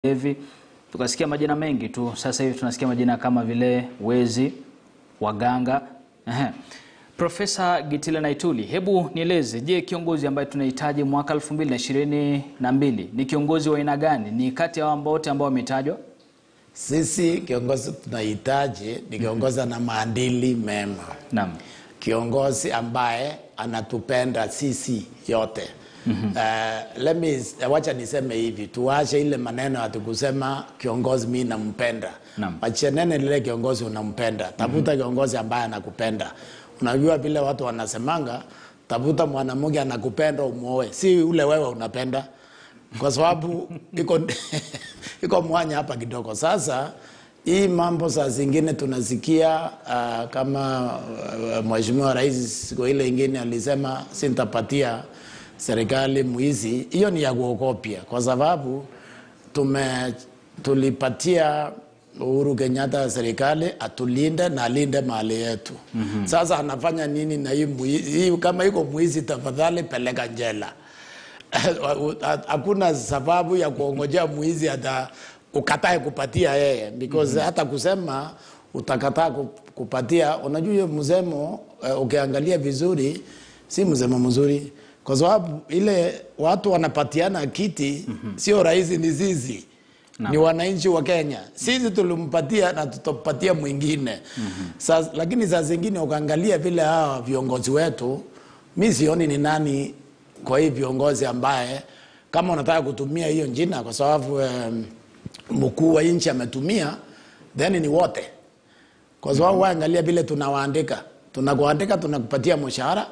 hivi tukasikia majina mengi tu. Sasa hivi tunasikia majina kama vile wezi, waganga. Ehe. Profesa Gitile Naituli, hebu nieleze, je, kiongozi ambaye tunahitaji mwaka 2022 ni kiongozi wa aina gani? Ni kati ya ambao wote ambao wametajwa? Sisi kiongozi tunahitaji ni kiongozi na maadili mema, Naam. kiongozi ambaye anatupenda sisi yote. Mm-hmm. Uh, let me, wacha niseme hivi, tuache ile maneno ati kusema kiongozi mi nampenda. Naam. Wachenene lile kiongozi unampenda, tafuta kiongozi ambaye anakupenda. Unajua vile watu wanasemanga, tafuta mwanamke anakupenda umuoe, si ule wewe unapenda, kwa sababu iko iko mwanya hapa kidogo. Sasa hii mambo saa zingine tunasikia uh, kama uh, mheshimiwa rais siku ile ingine alisema sintapatia serikali mwizi. Hiyo ni ya kuogopya, kwa sababu tume tulipatia Uhuru Kenyatta serikali atulinde na alinde mali yetu. mm-hmm. Sasa anafanya nini na hii mwizi? Hii kama iko mwizi, tafadhali peleka njela. Hakuna sababu ya kuongojea mwizi hata ukatae kupatia yeye because mm-hmm. hata kusema utakataa ku- kupatia, unajua hiyo msemo uh, ukiangalia vizuri si msemo mzuri, kwa sababu ile watu wanapatiana kiti mm-hmm. sio rais, ni sisi ni wananchi wa Kenya. Sisi tulimpatia na tutapatia mwingine mm-hmm. Sasa, lakini saa zingine ukaangalia vile hawa viongozi wetu, mi sioni ni nani kwa hii viongozi ambaye kama unataka kutumia hiyo jina kwa sababu um, mkuu wa nchi ametumia, then ni wote, kwa sababu mm-hmm. waangalia vile tunawaandika, tunakuandika, tunakupatia mshahara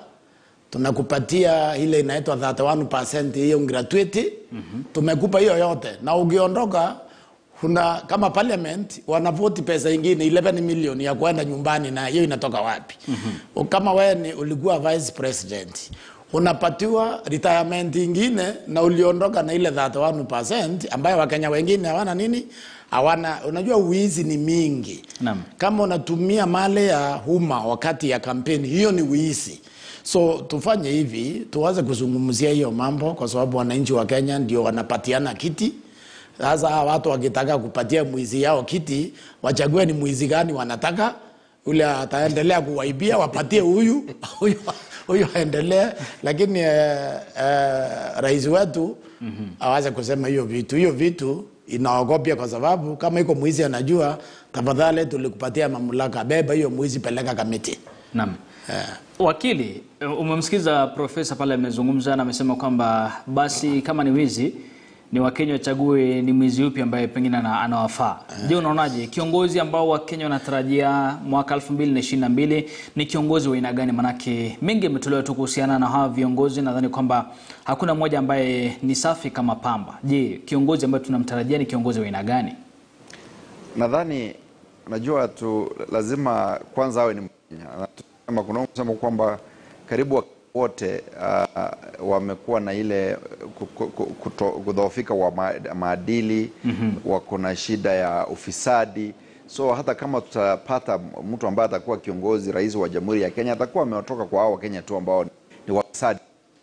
tunakupatia ile inaitwa 31% hiyo gratuity mm-hmm. tumekupa hiyo yote na ukiondoka kuna kama parliament wanavoti pesa ingine 11 million ya kwenda nyumbani na hiyo inatoka wapi mm-hmm. kama wewe ni ulikuwa vice president unapatiwa retirement ingine na uliondoka na ile 31% ambayo wakenya wengine hawana nini hawana unajua uizi ni mingi Naam. kama unatumia mali ya umma wakati ya kampeni hiyo ni wizi so tufanye hivi tuanze kuzungumzia hiyo mambo kwa sababu wananchi wa kenya ndio wanapatiana kiti sasa hawa watu wakitaka kupatia mwizi yao kiti wachague ni mwizi gani wanataka ule ataendelea kuwaibia wapatie huyu huyu huyu aendelee lakini eh, eh, rais wetu mm-hmm. awaze kusema hiyo vitu hiyo vitu inaogopya kwa sababu kama iko mwizi anajua tafadhali tulikupatia mamlaka beba hiyo mwizi peleka kamiti Naam. Wakili, umemsikiza profesa pale amezungumza na amesema kwamba basi kama ni wizi ni Wakenya wachague ni mwizi upi ambaye pengine ana- anawafaa. Je, unaonaje kiongozi ambao Wakenya wanatarajia mwaka 2022 ni kiongozi wa aina gani? Manake mengi yametolewa tu kuhusiana na hawa viongozi, nadhani kwamba hakuna mmoja ambaye ni safi kama pamba. Je, kiongozi ambaye tunamtarajia ni kiongozi wa aina gani? Nadhani najua tu lazima kwanza awe ni Mkenya. Tunasema kuna kusema kwamba karibu wa- wote uh, wamekuwa na ile ku- ku- ku- kuto- kudhoofika wa ma- maadili mm-hmm. wako na shida ya ufisadi so hata kama tutapata mtu ambaye atakuwa kiongozi rais wa jamhuri ya Kenya atakuwa ametoka kwa hao Wakenya tu ambao ni wafisadi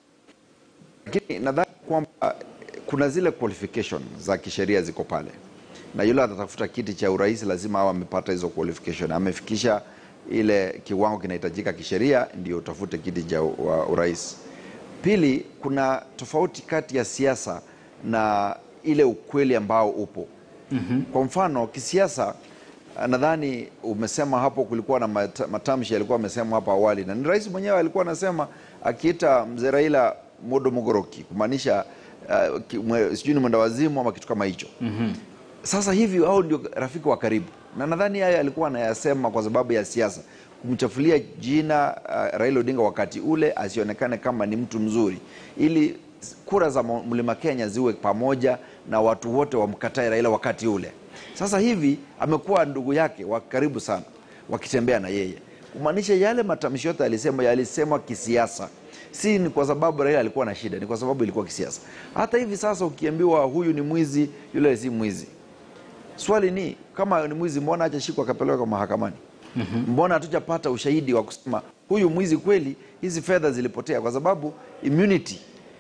lakini nadhani kwamba kuna zile qualification za kisheria ziko pale na yule atatafuta kiti cha urais lazima awe amepata hizo qualification amefikisha ile kiwango kinahitajika kisheria ndio utafute kiti cha u- wa urais pili kuna tofauti kati ya siasa na ile ukweli ambao upo mm-hmm. kwa mfano kisiasa ah, nadhani umesema hapo kulikuwa na mata- matamshi yalikuwa amesema hapo awali na ni rais mwenyewe alikuwa anasema akiita mzee Raila modo mogoroki kumaanisha uh, ki- mwe- sijui ni mwenda wazimu ama kitu kama hicho mm-hmm. Sasa hivi hao ndio rafiki wa karibu, na nadhani haya alikuwa anayasema kwa sababu ya siasa, kumchafulia jina uh, Raila Odinga wakati ule asionekane kama ni mtu mzuri, ili kura za Mo- mlima Kenya ziwe pamoja na watu wote wamkatae Raila wakati ule. Sasa hivi amekuwa ndugu yake wa karibu sana, wakitembea na yeye, kumaanisha yale matamshi yote alisema yalisemwa kisiasa si ni kwa sababu Raila alikuwa na shida, ni kwa sababu ilikuwa kisiasa. Hata hivi sasa ukiambiwa huyu ni mwizi, yule si mwizi, swali ni kama ni mwizi, mbona hajashikwa akapelekwa mahakamani? mm-hmm. Mbona hatujapata ushahidi wa kusema huyu mwizi kweli, hizi fedha zilipotea? Kwa sababu immunity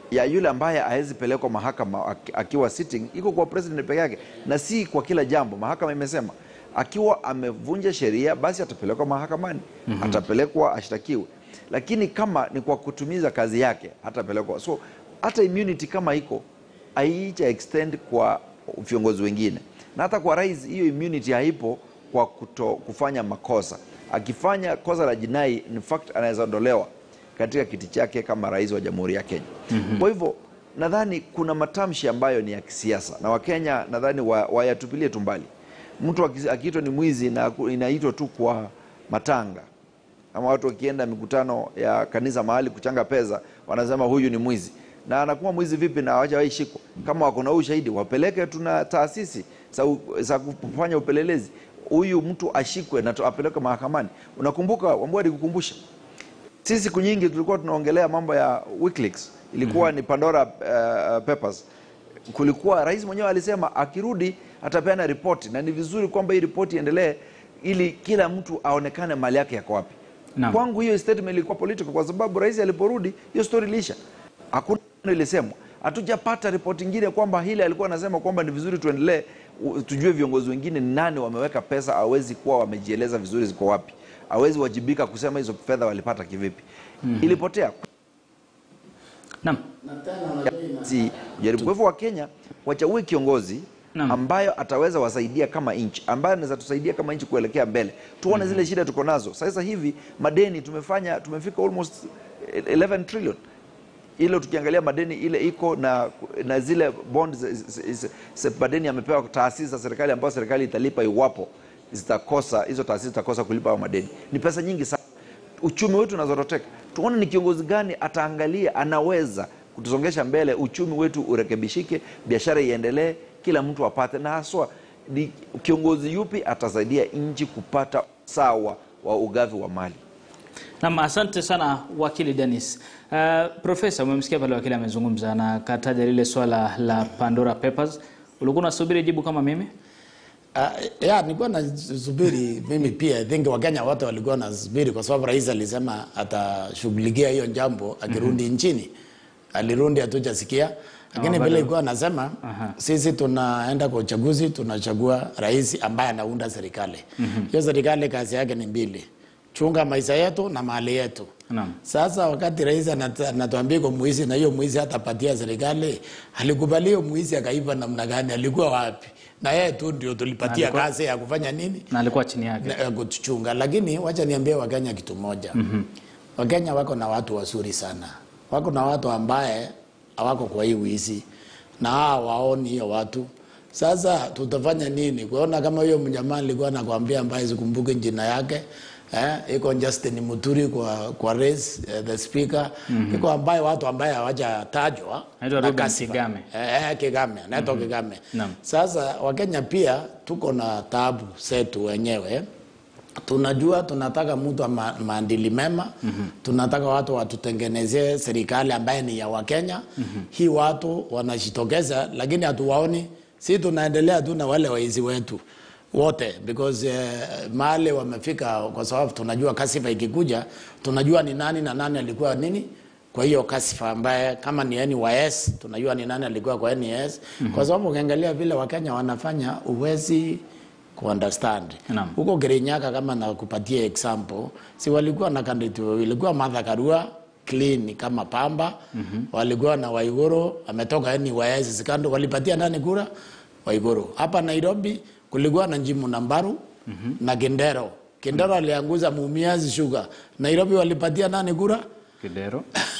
ya yule ambaye hawezi pelekwa mahakama aki- akiwa sitting iko kwa president peke yake, na si kwa kila jambo. Mahakama imesema akiwa amevunja sheria, basi atapelekwa mahakamani, atapelekwa ashtakiwe, lakini kama ni kwa kutumiza kazi yake hatapelekwa. So hata immunity kama iko haija extend kwa viongozi wengine, na hata kwa rais hiyo immunity haipo kwa kuto, kufanya makosa. Akifanya kosa la jinai, in fact anaweza ondolewa katika kiti chake kama rais wa Jamhuri ya Kenya. Kwa hivyo nadhani kuna matamshi ambayo ni ya kisiasa na Wakenya nadhani wa- wayatupilie tu mbali. Mtu aki- akiitwa ni mwizi na ku- inaitwa tu kwa matanga ama watu wakienda mikutano ya kanisa mahali kuchanga pesa, wanasema huyu ni mwizi. Na anakuwa mwizi vipi na hawajawahi shikwa? Kama wako na ushahidi, wapeleke. Tuna taasisi za u- za kufanya upelelezi, huyu mtu ashikwe na tu- apelekwe mahakamani. Unakumbuka Wambua alikukumbusha sisi siku nyingi tulikuwa tunaongelea mambo ya WikiLeaks, ilikuwa ni Pandora uh, Papers. Kulikuwa rais mwenyewe alisema akirudi atapeana ripoti, na ni vizuri kwamba hii ripoti iendelee ili kila mtu aonekane mali yake yako wapi. Naam. Kwangu hiyo statement ilikuwa political, kwa sababu rais aliporudi hiyo story ilisha, hakuna neno ilisemwa. Hatujapata ripoti ingine kwamba hili alikuwa anasema kwamba ni vizuri tuendelee, u- tujue viongozi wengine ni nani wameweka pesa, hawezi kuwa wamejieleza vizuri ziko wapi, hawezi wajibika kusema hizo fedha walipata kivipi. Ilipotea Naam. si jaribu. Kwa hivyo Wakenya wachague kiongozi Naam. ambayo ataweza wasaidia kama nchi, ambayo anaweza tusaidia kama nchi kuelekea mbele, tuone zile shida tuko nazo sasa hivi. Madeni tumefanya tumefika almost 11 trillion ile tukiangalia madeni ile iko na, na zile bond zi- zi- zi- zi- madeni yamepewa taasisi za serikali ambayo serikali italipa iwapo zitakosa hizo taasisi zitakosa kulipa hayo madeni. Ni pesa nyingi sana. Uchumi wetu unazoroteka. Tuone ni kiongozi gani ataangalia anaweza kutusongesha mbele, uchumi wetu urekebishike, biashara iendelee, kila mtu apate, na haswa ni kiongozi yupi atasaidia nchi kupata sawa wa ugavi wa mali. Naam, asante sana wakili Dennis. Uh, Profesa, umemsikia pale wakili amezungumza na kataja lile swala la Pandora Papers. Ulikuwa unasubiri jibu kama mimi? Uh, ya nilikuwa nasubiri mimi pia I think Wakenya wote walikuwa nasubiri kwa sababu rais alisema atashughulikia hiyo jambo akirudi nchini. Alirudi hatujasikia, lakini bado- vile ilikuwa nasema Aha. sisi tunaenda kwa uchaguzi, tunachagua rais ambaye anaunda serikali. Hiyo serikali kazi yake ni mbili, chunga maisha yetu na mali yetu. Naam. Sasa wakati rais anat- anatuambia kwa mwizi na hiyo mwizi hatapatia serikali, alikubali hiyo mwizi akaiba namna gani? Alikuwa wapi? Na yeye tu ndio tulipatia alikuwa- kazi ya kufanya nini Na alikuwa chini yake. na, ya kutuchunga. Lakini wacha niambie Wakenya kitu moja. Wakenya wako na watu wazuri sana, wako na watu ambaye hawako kwa hii wizi na hao waoni hiyo watu. Sasa tutafanya nini? Kuona kama huyo mjamaa alikuwa anakwambia ambaye sikumbuke jina yake eh, iko Justin Muturi kwa kwa rais eh, the speaker iko ambaye watu ambaye hawajatajwa Anaitwa na Ruben kasifa. Kigame. Eh, eh, Kigame, anaitwa Kigame. Naam. Sasa Wakenya pia tuko na tabu zetu wenyewe. Tunajua tunataka mtu wa ma maadili mema tunataka watu watutengenezee serikali ambaye ni ya Wakenya. Hii watu wanajitokeza, lakini hatuwaoni. Si tunaendelea tu na wale waizi wetu wote because eh, mahali wamefika, kwa sababu tunajua kasifa ikikuja, tunajua ni nani na nani alikuwa nini kwa hiyo kasifa ambaye kama ni NYS tunajua ni nani alikuwa kwa NYS kwa sababu ukiangalia vile Wakenya wanafanya uwezi kuunderstand Naam. huko Kirinyaga, kama nakupatia example, si walikuwa na candidate wawili, walikuwa Martha Karua clean kama pamba walikuwa na Waiguru ametoka NYS sikando, walipatia nani kura? Waiguru. Hapa Nairobi kulikuwa na Njimu Nambaru na Kindero. Kindero alianguza Mumias Sugar. Nairobi walipatia nani kura? Kidero.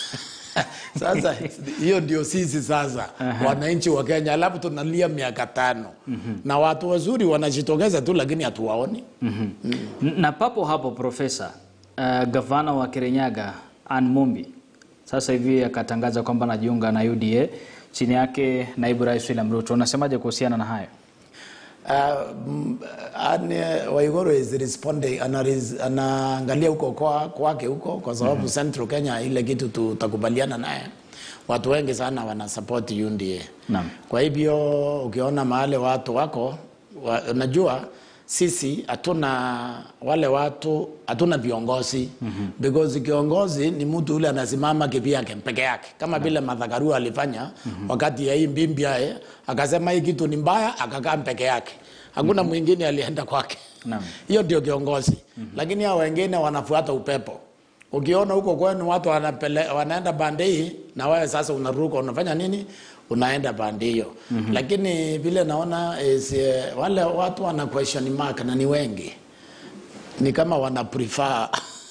Sasa hiyo ndio sisi sasa wananchi wa Kenya, alafu tunalia miaka tano na watu wazuri wanajitokeza tu, lakini hatuwaoni. N- Na papo hapo Profesa, uh, gavana wa Kirinyaga Ann Mumbi sasa hivi akatangaza kwamba anajiunga na UDA chini yake naibu rais William Ruto. Unasemaje kuhusiana na hayo? Uh, mm, Anne Waiguru is responding, anaris- anaangalia huko kwa- kwake huko kwa sababu Central Kenya ile kitu tutakubaliana naye. Watu wengi sana wana support UDA. Naam. Kwa hivyo ukiona mahali watu wako wa, unajua sisi hatuna wale watu hatuna viongozi mm-hmm. because kiongozi ni mtu yule anasimama kivyake peke yake kama vile Martha Karua alifanya mm-hmm. wakati ya hii Mbimbia eh, akasema hii kitu ni mbaya akakaa peke yake hakuna mm-hmm. mwingine alienda kwake Naam. hiyo ndio kiongozi mm-hmm. lakini hao wengine wanafuata upepo ukiona huko kwenu watu wanapele, wanaenda bande hii na wewe sasa unaruka unafanya nini unaenda bande hiyo mm-hmm. lakini vile naona is, uh, wale watu wana question mark na ni wengi ni kama wana prefer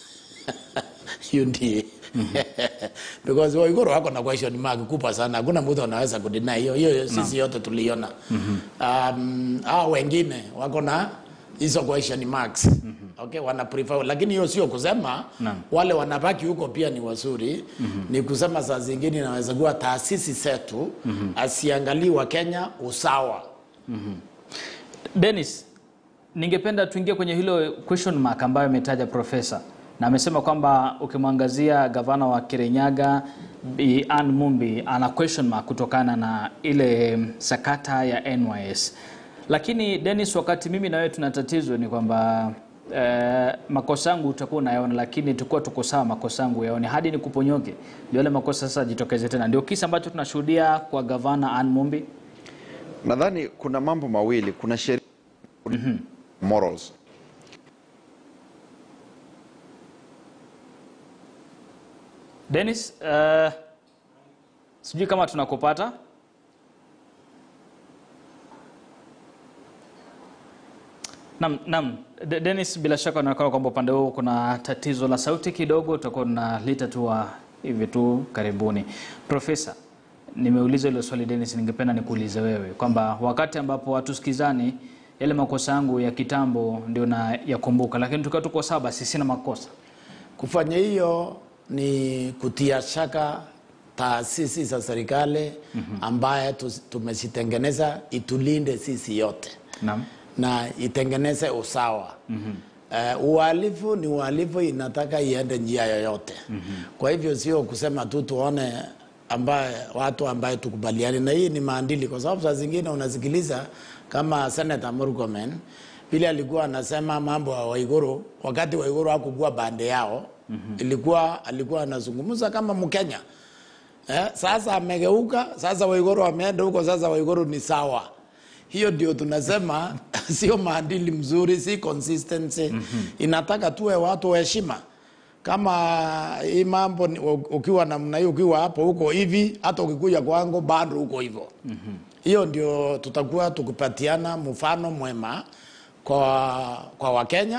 UDA because Waiguru wako na question mark kubwa sana, hakuna mtu anaweza kudeny hiyo hiyo, sisi yote tuliona. Um, hao wengine wako na hizo question marks okay, wana prefer, lakini hiyo sio kusema Naam. wale wanabaki huko pia ni wazuri ni kusema saa zingine inaweza kuwa taasisi zetu asiangalii wa Kenya usawa Dennis, ningependa tuingie kwenye hilo question mark ambayo ametaja profesa, na amesema kwamba ukimwangazia gavana wa Kirinyaga Bi Ann Mumbi ana question mark kutokana na ile sakata ya NYS. Lakini Dennis, wakati mimi na wewe tuna tatizo ni kwamba eh, makosa yangu utakuwa unayaona, lakini tukuwa tuko sawa, makosa yangu yaone hadi nikuponyoke, ndio yale makosa sasa jitokeze tena. Ndio kisa ambacho tunashuhudia kwa gavana Ann Mumbi. Nadhani kuna mambo mawili, kuna sheria mm morals. Dennis, uh, sijui kama tunakupata. Naam, naam. De- Dennis, bila shaka unaonekana kwamba upande huo kuna tatizo la sauti kidogo, tutakuwa tunalita tu wa hivi tu karibuni. Profesa, nimeuliza hilo swali Dennis, ningependa nikuulize wewe kwamba wakati ambapo watusikizani yale makosa yangu ya kitambo ndio na yakumbuka, lakini tukiwa tuko sawa, basi sina makosa. Kufanya hiyo ni kutia shaka taasisi za serikali ambaye tu- tumezitengeneza itulinde sisi yote Naam. na itengeneze usawa. Uh, uhalifu ni uhalifu, inataka iende njia yoyote. Kwa hivyo sio kusema tu tuone ambaye watu ambaye tukubaliani na hii ni maandili, kwa sababu saa zingine unasikiliza kama Senator Murkomen vile alikuwa anasema mambo ya Waiguru wakati Waiguru hakukuwa bande yao ilikuwa alikuwa anazungumza kama Mkenya eh, sasa amegeuka sasa Waiguru ameenda huko sasa Waiguru ni sawa hiyo ndio tunasema sio maadili mzuri si consistency inataka tuwe watu wa heshima kama hii mambo ni- ukiwa namna hiyo ukiwa hapo huko hivi hata ukikuja kwangu bado huko hivyo hiyo ndio tutakuwa tukipatiana mfano mwema kwa kwa wakenya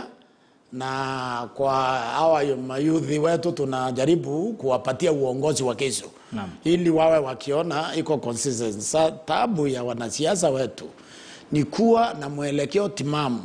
na kwa hawa mayudhi wetu tunajaribu kuwapatia uongozi wa kesho Naam. ili wawe wakiona iko consistent. Sa tabu ya wanasiasa wetu ni kuwa na mwelekeo timamu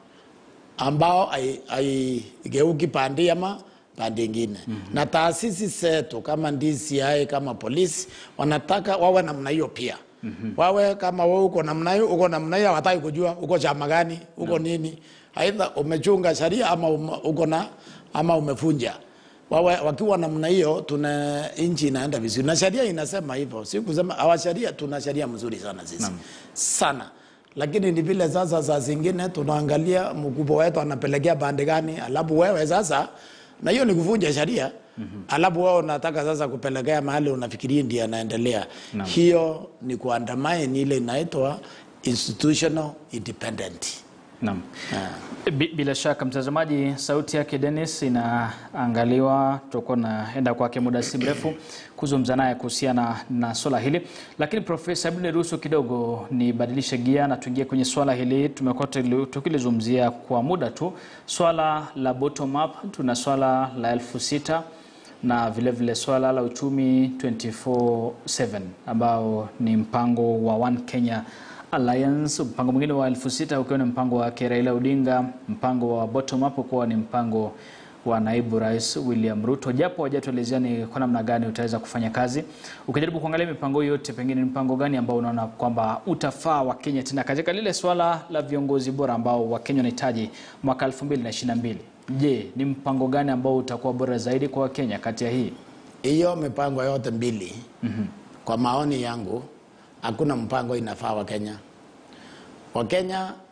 ambao hai- haigeuki pande ama pande ingine mm-hmm. na taasisi zetu kama DCI kama polisi wanataka wawe namna hiyo pia mm-hmm. wawe kama wewe uko namna hiyo uko namna hiyo hawataki kujua uko chama gani uko nini aidha umechunga sheria ama ume- uko na ama umefunja wawe wakiwa namna hiyo tuna nchi inaenda vizuri na sheria inasema hivyo si kusema hawa sheria tuna sheria mzuri sana sisi sana lakini ni vile sasa saa zingine tunaangalia mkubwa wetu anapelekea pande gani alafu wewe sasa na hiyo ni kuvunja sheria alafu wewe unataka sasa kupelekea mahali unafikiria ndiye anaendelea hiyo ni kuandamana ile inaitwa institutional independent Naam. Bi- Bila shaka mtazamaji, sauti yake Dennis inaangaliwa, tutakuwa naenda kwake muda si mrefu kuzungumza naye kuhusiana na swala hili. Lakini Profesa, hebu niruhusu kidogo nibadilishe gia na tuingie kwenye swala hili. Tumekuwa tuli- tukilizungumzia kwa muda tu swala la bottom up, tuna swala la elfu sita na vilevile vile swala la uchumi 24/7 ambao ni mpango wa One Kenya Alliance, mpango mwingine wa elfu sita ukiwa ni mpango wa Raila Odinga, mpango wa bottom up ukiwa ni mpango wa naibu rais William Ruto, japo hajatuelezea ni kwa namna gani utaweza kufanya kazi. Ukijaribu kuangalia mipango hiyo yote, pengine ni mpango gani ambao unaona kwamba utafaa Wakenya tena katika lile swala la viongozi bora ambao Wakenya wanahitaji mwaka 2022? Je, ni mpango gani ambao utakuwa bora zaidi kwa Wakenya kati ya hii? hiyo mipango yote mbili mm-hmm. kwa maoni yangu hakuna mpango inafaa wakenya wakenya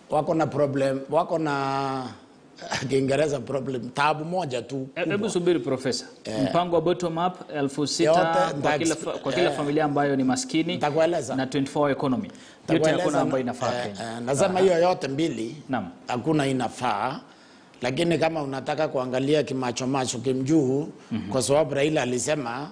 wako na problem, wako na Kiingereza problem, tabu moja tu E- Hebu subiri profesa, mpango wa bottom up elfu sita Yote kwa nita- kila, fa- kwa kila eh, familia ambayo ni maskini nitakueleza. na 24 economy yote Nitakueleza hakuna na- ambayo inafaa eh, Kenya. eh, Nasema hiyo yote mbili Naam. hakuna inafaa, lakini kama unataka kuangalia kimachomacho kimjuu, kwa sababu Raila alisema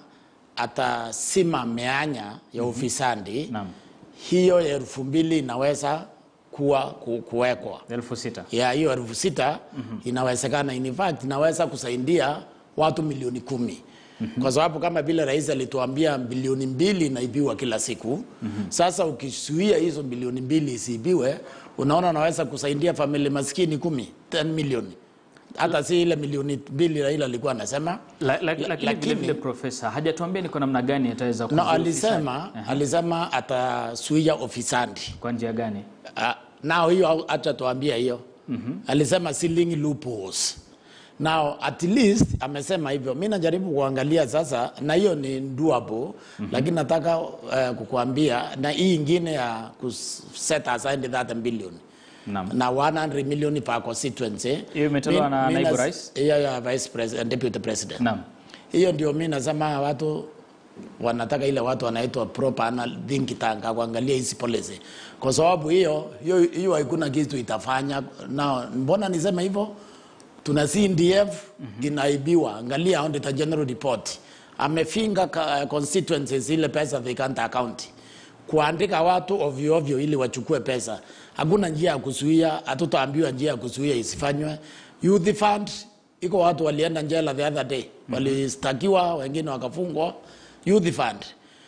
atasima meanya ya ufisadi, Naam. hiyo ya elfu mbili inaweza kuwa ku, kuwekwa elfu sita ya hiyo elfu sita inawezekana. In fact inaweza kusaidia watu milioni kumi kwa sababu kama vile rais alituambia bilioni mbili inaibiwa kila siku. Sasa ukisuia hizo bilioni mbili isiibiwe, unaona unaweza kusaidia familia maskini kumi 10 milioni, hata si ile milioni mbili Raila alikuwa anasema. La, la, lakini lakini- vile vile profesa hajatuambia ni kwa namna gani ataweza No, kuzuia alisema ufisadi. alisema atasuia ofisadi kwa njia gani? Uh, nao hiyo acha tuambia hiyo mm-hmm. alisema sealing loopholes now at least amesema hivyo mi najaribu kuangalia sasa na hiyo ni doable mm-hmm. lakini nataka uh, kukuambia na hii ingine ya kuset aside that billion Naam. na 100 million per constituency Hiyo imetolewa Mi- na mi naibu nas- rais? hiyo ya vice president deputy president Naam. hiyo ndio mi nasema watu wanataka ile watu wanaitwa proper anal think tank kuangalia hizi policy, kwa sababu hiyo hiyo hiyo haikuna kitu itafanya. Na mbona nisema hivyo? Tuna CDF inaibiwa, angalia Auditor General report amefinga ka- constituencies ile pesa they can't account kuandika watu ovyo ovyo ili wachukue pesa. Hakuna njia ya kuzuia, hatutaambiwa njia ya kuzuia isifanywe. Youth fund iko watu walienda jela the other day, walistakiwa, wengine wakafungwa. Youth fund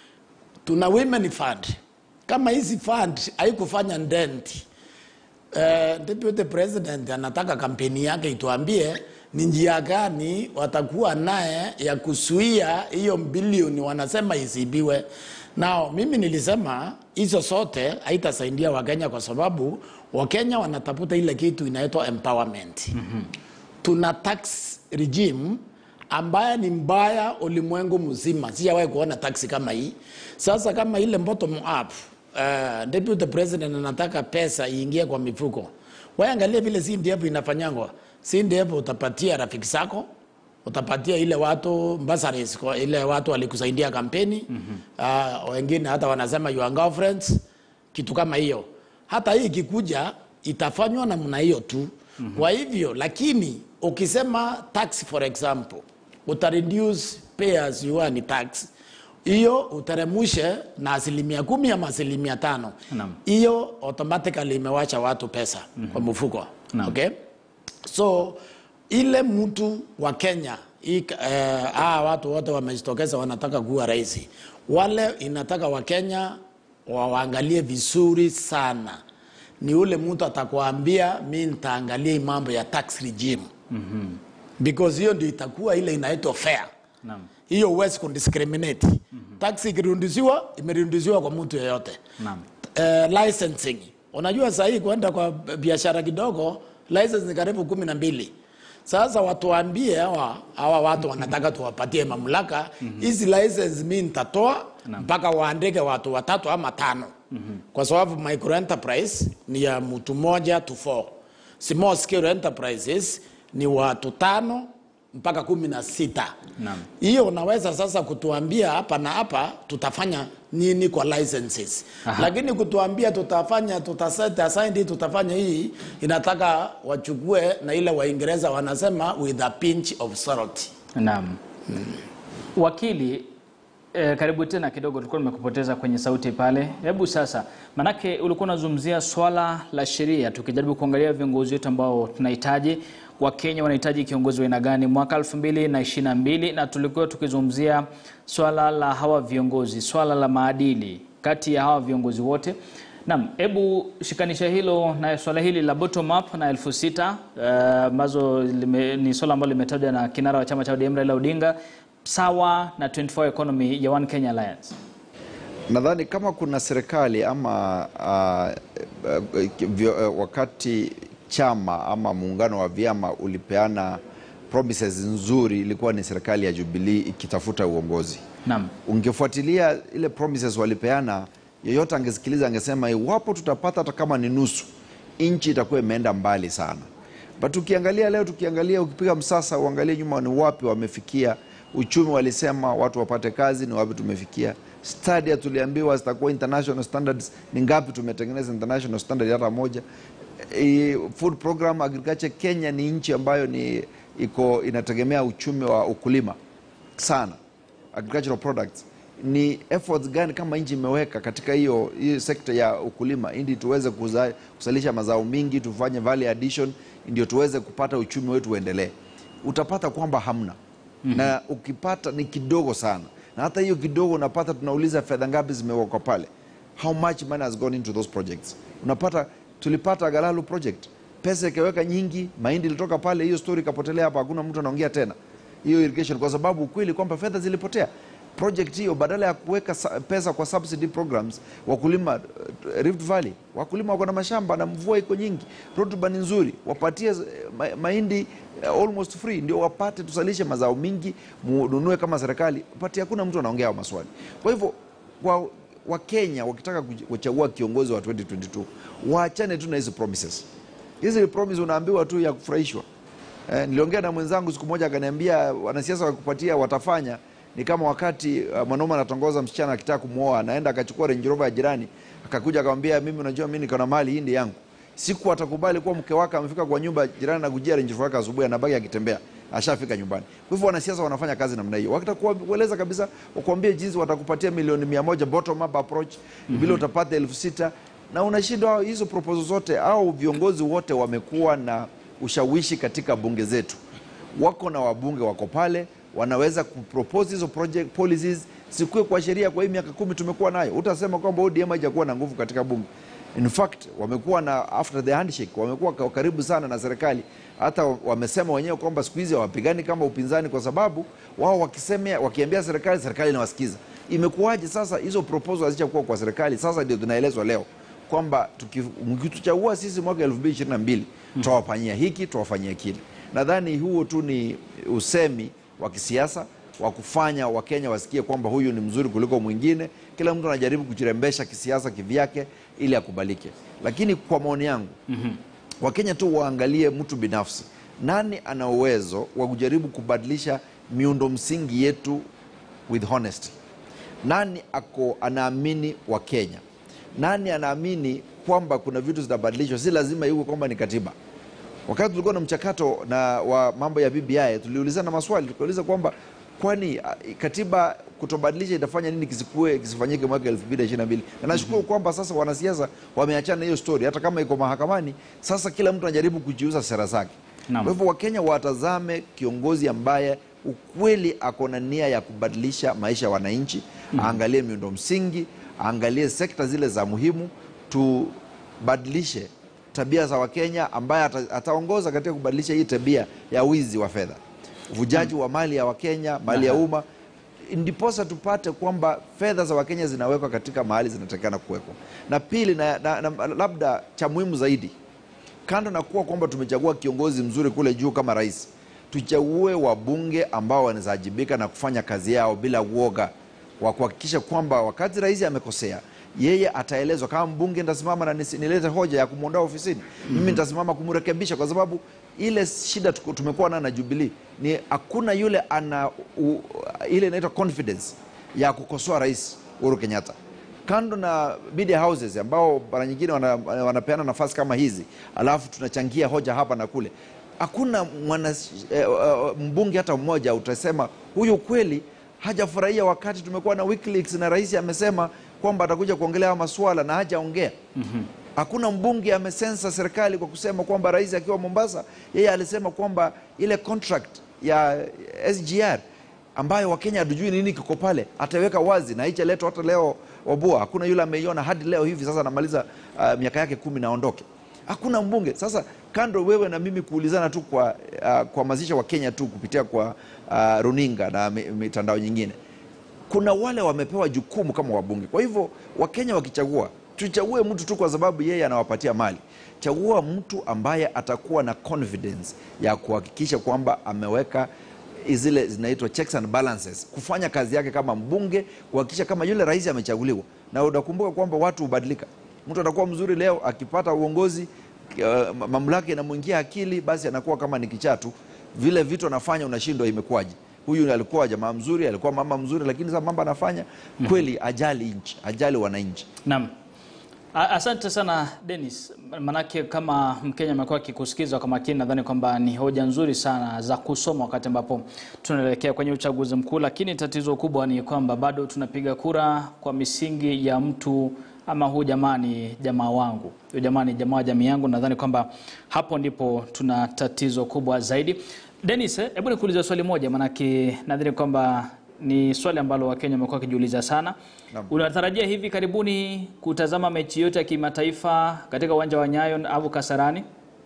tuna women fund. Kama hizi fund haikufanya dent eh, deputy president anataka kampeni yake ituambie ni njia gani watakuwa naye ya kuzuia hiyo bilioni wanasema isibiwe. Nao mimi nilisema hizo zote haitasaidia Wakenya kwa sababu Wakenya wanatafuta ile kitu inaitwa empowerment. Mm-hmm. Tuna tax regime ambaye ni mbaya ulimwengu mzima. Sijawahi kuona taksi kama hii. Sasa kama ile bottom up uh, deputy president anataka pesa iingie kwa mifuko, wewe angalia vile CDF inafanyangwa. CDF utapatia rafiki zako, utapatia ile watu bursaries, kwa ile watu walikusaidia kampeni mm-hmm. uh, wengine hata wanasema your girlfriends, kitu kama hiyo. Hata hii ikikuja itafanywa namna hiyo tu mm-hmm. Kwa hivyo lakini ukisema tax for example uta reduce pay as you earn tax hiyo uteremushe na asilimia kumi ama asilimia tano Naam. hiyo automatically imewacha watu pesa mm-hmm. kwa mfuko Naam. okay? so ile mtu wa Kenya hii, eh, aa, watu wote wamejitokeza wanataka kuwa rais, wale inataka Wakenya waangalie vizuri sana ni ule mtu atakwambia mi nitaangalia hii mambo ya tax regime mm-hmm. because hiyo ndio itakuwa ile inaitwa fair Naam. hiyo huwezi kudiscriminate mm-hmm. tax ikirudishiwa imerudishiwa kwa mtu yeyote Naam. uh, licensing unajua saa hii kwenda kwa biashara kidogo license ni karibu kumi na mbili sasa watuambie hawa hawa watu wanataka tuwapatie mamlaka hizi license mi nitatoa mpaka waandike watu watatu ama tano kwa sababu micro enterprise ni ya mtu moja to four small scale enterprises ni watu tano mpaka kumi na sita Naam. hiyo unaweza sasa kutuambia hapa na hapa tutafanya nini kwa licenses Aha. lakini kutuambia tutafanya tutaset aside tutafanya hii inataka wachukue na ile waingereza wanasema with a pinch of salt Naam. Wakili eh, karibu tena kidogo, tulikuwa tumekupoteza kwenye sauti pale. Hebu sasa, manake ulikuwa unazungumzia swala la sheria, tukijaribu kuangalia viongozi wetu ambao tunahitaji. Wakenya wanahitaji kiongozi wa aina gani mwaka elfu mbili na ishirini na mbili na tulikuwa tukizungumzia swala la hawa viongozi, swala la maadili kati ya hawa viongozi wote. Naam, hebu shikanisha hilo na swala hili la bottom up na elfu sita eh, ambazo lime- ni swala ambalo limetajwa na kinara wa chama cha ODM Raila Odinga sawa na 24 economy ya One Kenya Alliance. Nadhani kama kuna serikali ama uh, uh, vyo, uh, wakati chama ama muungano wa vyama ulipeana promises nzuri, ilikuwa ni serikali ya Jubilee ikitafuta uongozi. Naam. Ungefuatilia ile promises walipeana, yeyote angesikiliza angesema iwapo tutapata hata kama ni nusu nchi itakuwa imeenda mbali sana. But ukiangalia leo, tukiangalia, ukipiga msasa, uangalie nyuma, ni wapi wamefikia uchumi. Walisema watu wapate kazi, ni wapi tumefikia? Stadia tuliambiwa zitakuwa international standards, ni ngapi tumetengeneza international standard hata moja? E, food program agriculture. Kenya ni nchi ambayo ni iko inategemea uchumi wa ukulima sana, agricultural products. Ni efforts gani kama nchi imeweka katika hiyo hiyo sekta ya ukulima ili tuweze kuza, kuzalisha mazao mingi, tufanye value addition, ndio tuweze kupata uchumi wetu uendelee. Utapata kwamba hamna na ukipata ni kidogo sana, na hata hiyo kidogo unapata, tunauliza fedha ngapi zimewekwa pale, how much money has gone into those projects. Unapata tulipata Galalu project, pesa ikaweka nyingi, mahindi ilitoka pale, hiyo story ikapotelea hapa, hakuna mtu anaongea tena hiyo irrigation, kwa sababu ukweli kwamba fedha zilipotea. Project hiyo badala ya kuweka sa- pesa kwa subsidy programs, wakulima uh, Rift Valley, wakulima wako na mashamba na mvua iko nyingi, rutuba ni nzuri, wapatie eh, ma- mahindi eh, almost free, ndio wapate tusalishe mazao mingi, mununue kama serikali, pati hakuna mtu anaongea hayo maswali. Kwa hivyo kwa Wakenya wakitaka kuj- kuchagua kiongozi wa 2022 waachane tu na hizi promises. Hizi promise unaambiwa tu ya kufurahishwa. Eh, niliongea na mwenzangu siku moja akaniambia wanasiasa wakupatia watafanya ni kama wakati uh, mwanaume anatongoza msichana akitaka kumwoa, anaenda akachukua Range Rover ya jirani, akakuja akamwambia, mimi unajua mimi niko na mali hii ndi yangu. Siku atakubali kuwa mke wake amefika kwa nyumba jirani na kujia Range Rover yake asubuhi, anabaki akitembea, ashafika nyumbani. Kwa hivyo wanasiasa wanafanya kazi namna hiyo, wakitakueleza kabisa, wakuambie jinsi watakupatia milioni mia moja bottom up approach, vile utapata elfu sita na unashindwa hizo proposal zote, au viongozi wote wamekuwa na ushawishi katika bunge zetu wako na wabunge wako pale wanaweza kupropose hizo project policies sikue kwa sheria. Kwa hii miaka kumi tumekuwa nayo, utasema kwamba ODM haijakuwa na nguvu katika bunge. In fact wamekuwa na after the handshake, wamekuwa kwa karibu sana na serikali. Hata wamesema wenyewe kwamba siku hizi hawapigani kama upinzani, kwa sababu wao wakisemea, wakiambia serikali, serikali inawasikiza. Imekuwaje sasa hizo proposal hazijakuwa kwa serikali? Sasa ndio tunaelezwa leo kwamba tuki- mkituchagua sisi mwaka 2022 tutawafanyia hiki tutawafanyia kile. Nadhani huo tu ni usemi wa kisiasa wa kufanya Wakenya wasikie kwamba huyu ni mzuri kuliko mwingine. Kila mtu anajaribu kujirembesha kisiasa kivyake ili akubalike, lakini kwa maoni yangu Wakenya tu waangalie mtu binafsi, nani ana uwezo wa kujaribu kubadilisha miundo msingi yetu with honesty nani ako anaamini wa Kenya? Nani anaamini kwamba kuna vitu zitabadilishwa? Si lazima iwe kwamba ni katiba. Wakati tulikuwa na mchakato na wa mambo ya BBI, tuliulizana maswali, tukauliza kwamba kwani ah, katiba kutobadilisha itafanya nini kisikue kisifanyike mwaka 2022 na nashukuru kwamba sasa wanasiasa wameachana hiyo story, hata kama iko mahakamani. Sasa kila mtu anajaribu kujiuza sera zake. Naam. Kwa hivyo Wakenya watazame kiongozi ambaye ukweli ako na nia ya kubadilisha maisha ya wananchi, aangalie miundo msingi, aangalie sekta zile za muhimu, tubadilishe tabia za Wakenya, ambaye ata, ataongoza katika kubadilisha hii tabia ya wizi wa fedha, uvujaji wa mali ya Wakenya, mali ya umma, ndiposa tupate kwamba fedha za Wakenya zinawekwa katika mahali zinatakikana kuwekwa. Na pili na, na, na, labda cha muhimu zaidi kando na kuwa kwamba tumechagua kiongozi mzuri kule juu kama rais, tuchague wabunge ambao wanawajibika na kufanya kazi yao bila uoga wa kuhakikisha kwamba wakati rais amekosea yeye ataelezwa. Kama mbunge nitasimama na nisi- nilete hoja ya kumwondoa ofisini, mimi nitasimama kumrekebisha, kwa sababu ile shida tuko- tumekuwa nayo na Jubilee ni hakuna yule ana u, ile inaitwa confidence ya kukosoa rais Uhuru Kenyatta kando na media houses ambao mara nyingine wana, wanapeana nafasi kama hizi, alafu tunachangia hoja hapa na kule, hakuna mwana eh, eh, mbunge hata mmoja utasema huyu kweli hajafurahia wakati tumekuwa na WikiLeaks na rais amesema kwamba atakuja kuongelea haya maswala na hajaongea. Hakuna mbunge amesensa serikali kwa kusema kwamba rais akiwa Mombasa, yeye alisema kwamba ile contract ya SGR ambayo Wakenya hatujui nini kiko pale, ataweka wazi na haijaletwa hata leo Wabua. Hakuna yule ameiona hadi leo hivi sasa, anamaliza uh, miaka yake kumi naondoke. Hakuna mbunge. Sasa kando wewe na mimi kuulizana tu kwa uh, kuhamasisha Wakenya tu kupitia kwa uh, runinga na mi- mitandao nyingine, kuna wale wamepewa jukumu kama wabunge. Kwa hivyo Wakenya wakichagua, tuchague mtu tu kwa sababu yeye anawapatia mali. Chagua mtu ambaye atakuwa na confidence ya kuhakikisha kwamba ameweka zile zinaitwa checks and balances, kufanya kazi yake kama mbunge, kuhakikisha kama yule rais amechaguliwa. Na unakumbuka kwamba watu hubadilika. Mtu atakuwa mzuri leo, akipata uongozi uh, mamlaka inamwingia akili, basi anakuwa kama ni kichaa tu. Vile vitu anafanya unashindwa imekuwaje. Huyu alikuwa jamaa mzuri, alikuwa mama mzuri, lakini sasa mambo anafanya kweli, ajali nchi, ajali wananchi. Naam. A- Asante sana Dennis, manake kama Mkenya amekuwa akikusikiza kwa makini, nadhani kwamba ni hoja nzuri sana za kusoma wakati ambapo tunaelekea kwenye uchaguzi mkuu, lakini tatizo kubwa ni kwamba bado tunapiga kura kwa misingi ya mtu ama huu jamaa ni jamaa wangu, huyu jamaa ni jamaa wa jamii yangu. Nadhani kwamba hapo ndipo tuna tatizo kubwa zaidi. Dennis, eh, hebu nikuulize swali moja, manake nadhani kwamba ni swali ambalo Wakenya wamekuwa wakijiuliza sana. Naam. Unatarajia hivi karibuni kutazama mechi yote ya kimataifa katika uwanja wa Nyayo au Kasarani?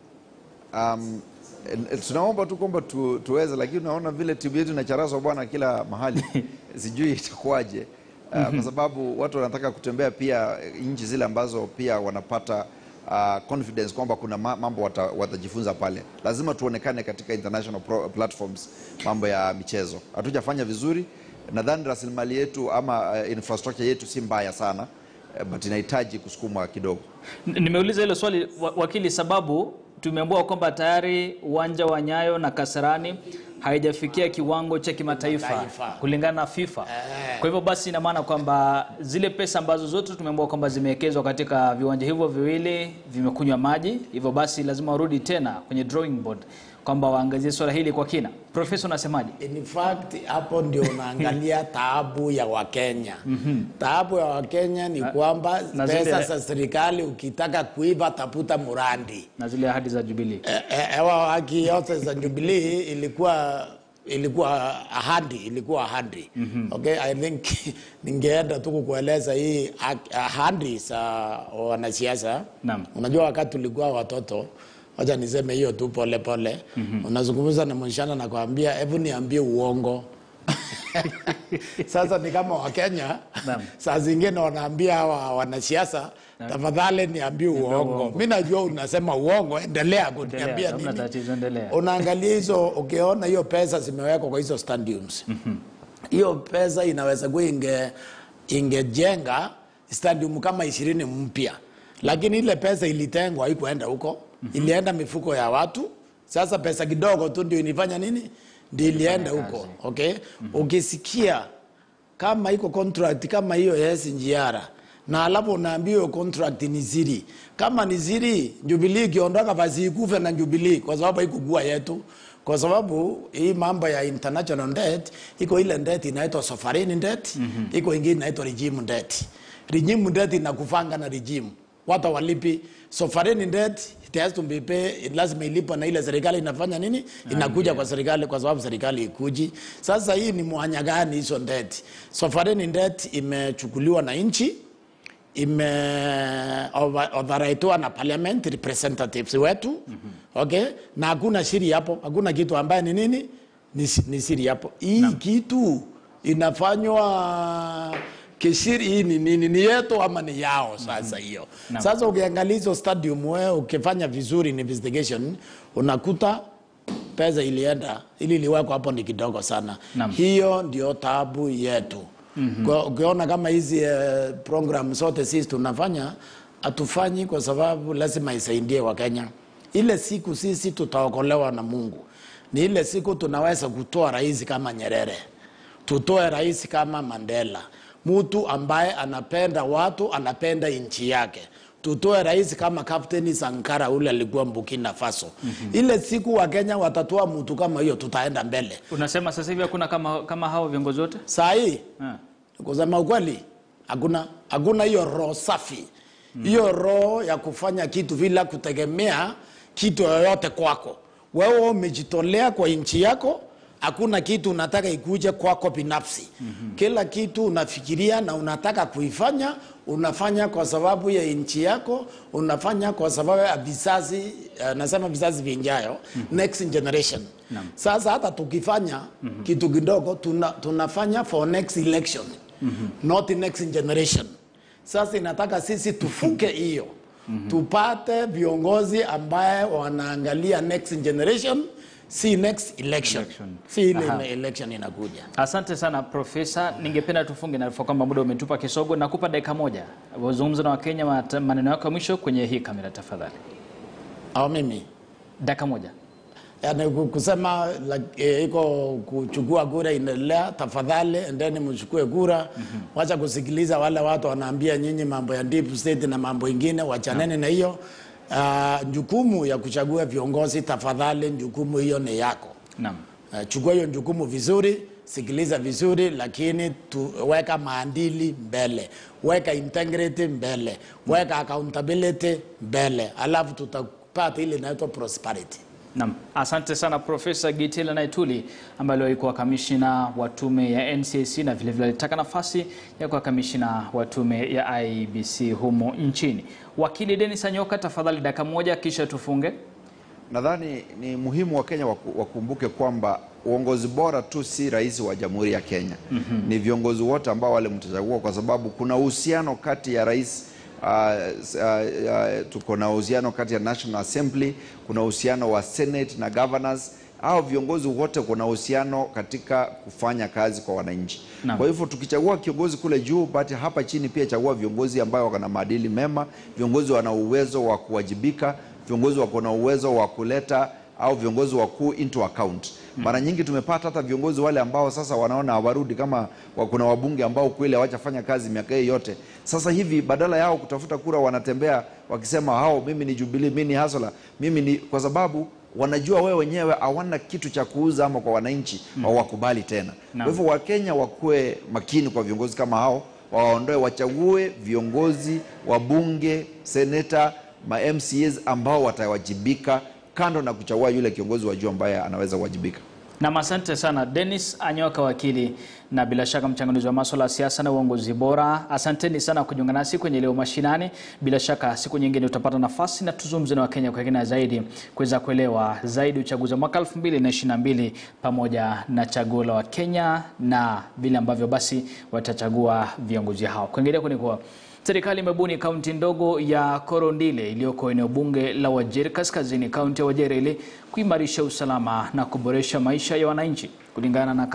Um, eh, tunaomba tu kwamba tu, tuweze, lakini unaona vile timu yetu inacharazwa bwana kila mahali sijui itakuwaje. Uh, kwa sababu watu wanataka kutembea pia eh, nchi zile ambazo pia wanapata uh, confidence kwamba kuna ma- mambo wata, watajifunza pale. Lazima tuonekane katika international pro, platforms mambo ya michezo. Hatujafanya vizuri, nadhani rasilimali yetu ama uh, infrastructure yetu si mbaya sana uh, but inahitaji kusukumwa kidogo. N- Nimeuliza hilo swali wa- wakili, sababu tumeambiwa kwamba tayari uwanja wa Nyayo na Kasarani haijafikia kiwango cha kimataifa Kimataifa. kulingana na FIFA. Eh. Kwa hivyo basi ina maana kwamba zile pesa ambazo zote tumeambiwa kwamba zimewekezwa katika viwanja hivyo viwili vimekunywa maji, hivyo basi lazima warudi tena kwenye drawing board kwamba waangazie swala hili kwa kina. Profesa, unasemaje? In fact hapo ndio unaangalia taabu ya Wakenya. Taabu ya Wakenya ni kwamba na pesa zile- za serikali ukitaka kuiba tafuta Murandi. na zile ahadi za Jubilee. Eh, eh, hewa haki yote za Jubilee ilikuwa ilikuwa ahadi ilikuwa ahadi okay i think ningeenda tu kukueleza hii ah- ahadi za wanasiasa Naam. unajua wakati tulikuwa watoto wacha niseme hiyo tu pole pole unazungumza na mshana na kuambia hebu niambie uongo sasa ni kama wakenya Naam. saa zingine wanaambia hawa wanasiasa tafadhali niambie uongo mi najua unasema uongo endelea kuniambia Endelea, hamna nini tatizo, endelea. unaangalia hizo ukiona hiyo pesa zimewekwa kwa hizo stadiums hiyo pesa inaweza kuwa inge ingejenga stadium kama ishirini mpya lakini ile pesa ilitengwa haikuenda huko ilienda mifuko ya watu sasa pesa kidogo tu ndio ilifanya nini ndio ilienda huko okay ukisikia kama iko contract kama hiyo ya SGR na alafu unaambiwa hiyo contract ni siri. Kama ni siri, Jubilee ikiondoka basi ikufe na Jubilee kwa sababu haikukua yetu, kwa sababu hii mambo ya international debt iko ile debt inaitwa sovereign debt, iko ingine inaitwa regime debt. Regime debt inakufanga na regime watu walipi sovereign debt it has to be pay, lazima ilipwe na ile serikali inafanya nini inakuja kwa serikali kwa sababu serikali ikuji sasa hii ni mwanya gani hizo debt sovereign debt imechukuliwa na nchi imeodharaitiwa na parliament representatives wetu okay na hakuna siri hapo hakuna kitu ambaye ni nini ni, si- ni siri hapo hii kitu inafanywa kisiri hii ni nini ni yetu ama ni yao sasa hiyo sasa ukiangalia hizo stadium wewe ukifanya vizuri in investigation unakuta pesa ilienda ili iliwekwa hapo ni kidogo sana Naam. hiyo ndio tabu yetu Kwa- ukiona kama hizi eh, program zote sisi tunafanya hatufanyi kwa sababu lazima isaidie wakenya ile siku sisi tutaokolewa na mungu ni ile siku tunaweza kutoa rais kama nyerere tutoe rais kama mandela mtu ambaye anapenda watu anapenda nchi yake tutoe rais kama kapteni sankara ule alikuwa burkina faso ile siku wakenya watatoa mtu kama hiyo tutaenda mbele Unasema sasa hivi hakuna kama, kama hao viongozi wote? saa hii Ah. kusema ukweli hakuna hakuna hiyo roho safi hiyo roho ya kufanya kitu bila kutegemea kitu yoyote kwako wewe umejitolea kwa nchi yako hakuna kitu unataka ikuje kwako binafsi mm-hmm. kila kitu unafikiria na unataka kuifanya unafanya kwa sababu ya nchi yako unafanya kwa sababu ya vizazi uh, nasema vizazi vinjayo mm-hmm. next generation Naam. sasa hata tukifanya mm-hmm. kitu kidogo tuna, tunafanya for next election mm-hmm. not next generation sasa inataka sisi tufuke hiyo mm-hmm. tupate viongozi ambaye wanaangalia next generation si next election, Election. si ile Aha. election inakuja Asante sana Profesa, ningependa tufunge na kwamba muda umetupa kisogo. Nakupa dakika moja wazungumza na Wakenya mat- maneno yako ya mwisho kwenye hii kamera tafadhali. au mimi Dakika moja. yani ku- kusema like, eh, iko kuchukua kura inaendelea, tafadhali endeni mchukue kura. Wacha kusikiliza wale watu wanaambia nyinyi mambo ya deep state na mambo ingine, wachaneni na hiyo. Uh, jukumu ya kuchagua viongozi, tafadhali, jukumu hiyo ni yako. Naam. Uh, chukua hiyo jukumu vizuri, sikiliza vizuri, lakini tu, weka maadili mbele, weka integrity mbele, weka accountability mbele, alafu tutapata ile inaitwa prosperity. Naam, asante sana Profesa Gitila Naituli ambaye aliwahi kuwa kamishina wa tume ya NCAC na vilevile alitaka nafasi ya kuwa kamishina wa tume ya IBC humo nchini. Wakili Dennis Anyoka, tafadhali dakika moja kisha tufunge. Nadhani ni muhimu Wakenya waku- wakumbuke kwamba uongozi bora tu si rais wa Jamhuri ya Kenya. Ni viongozi wote ambao wale mtachagua, kwa sababu kuna uhusiano kati ya rais uh, s- uh, uh, tuko na uhusiano kati ya National Assembly, kuna uhusiano wa Senate na governors. Hao viongozi wote kuna uhusiano katika kufanya kazi kwa wananchi. Naam. Kwa hivyo tukichagua kiongozi kule juu, basi hapa chini pia chagua viongozi ambao wako na maadili mema, viongozi wana uwezo wa kuwajibika, viongozi wako na uwezo wa kuleta au viongozi wakuu into account. Mara nyingi tumepata hata viongozi wale ambao sasa wanaona hawarudi, kama wa- kuna wabunge ambao kweli hawajafanya kazi miaka hii yote. Sasa hivi badala yao kutafuta kura, wanatembea wakisema hao, mimi ni Jubilee, mimi ni Hasla, mimi ni kwa sababu wanajua wewe wenyewe hawana kitu cha kuuza ama kwa wananchi hawakubali tena. Kwa hivyo Wakenya wakuwe makini kwa viongozi kama hao, wawaondoe, wachague viongozi wabunge, seneta, ma MCAs ambao watawajibika, kando na kuchagua yule kiongozi wa juu ambaye anaweza kuwajibika. Nam, asante sana Dennis Anyoka, wakili na bila shaka mchanganuzi wa masuala ya siasa na uongozi bora. Asanteni sana kujiunga nasi kwenye leo mashinani. Bila shaka siku nyingine utapata nafasi na tuzungumze na Wakenya kwa kina zaidi kuweza kuelewa zaidi uchaguzi wa mwaka 2022 pamoja na chaguo la Wakenya na vile ambavyo basi watachagua viongozi hao. Kuingilia ni kuwa Serikali imebuni kaunti ndogo ya Korondile iliyoko eneo bunge la Wajir Kaskazini, kaunti ya Wajir ili kuimarisha usalama na kuboresha maisha ya wananchi kulingana na